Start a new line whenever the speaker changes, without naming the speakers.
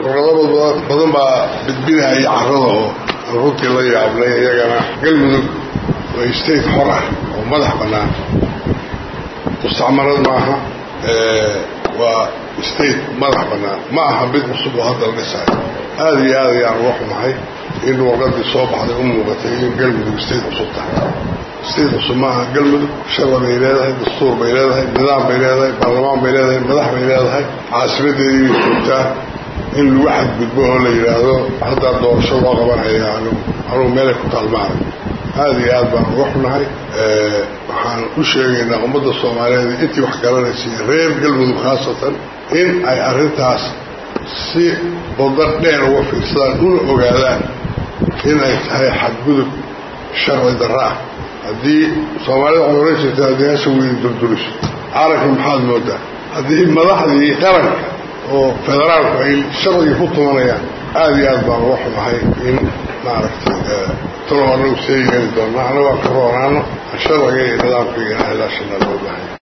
warqado badan baa bidbinaya carrada oo runtii la yaabnay iyagana galmudug waa state xor ah oo madax bannaan mustacmarad maaha waa state madax bannaan ma aha mid cusub oo hadda la dhisayo aada iyo aad ayaan uga xumahay in warqadii soo baxday u muuqatay in galmudug state cusub tahay state cusub maaha galmudug sharci bay leedahay dastuur bay leedahay nidaam bay leedahay baarlamaan bay leedahay madax bay leedahay caasimadeedii bay joogtaa in lagu xadgudbo oo la yidhaahdo haddaa doorasho loo qabanaya anigu anugu meelay ku taalmaanay aada iyo aad baan uga xunahay waxaan u sheegaynaa ummadda soomaaliyeed intii wax garanaysay reer galmudug khaasatan in ay arrintaas si bada dheer uga fiirsadaan una ogaadaan in ay tahay xadgudub sharci darra ah haddii soomaalida waxay ohan jirtay haddii hasha weyni durduriso caalamka maxaad moodaa haddii madaxdii qaranka oo federaalku ay sharcigii ku tumanayaan aada iyo aad baan uga xumahay in maaragtay talow anagu see yeeli doona annago aan ka roonaano sharciga iyo nidaamka iyo ilaashana loo bahay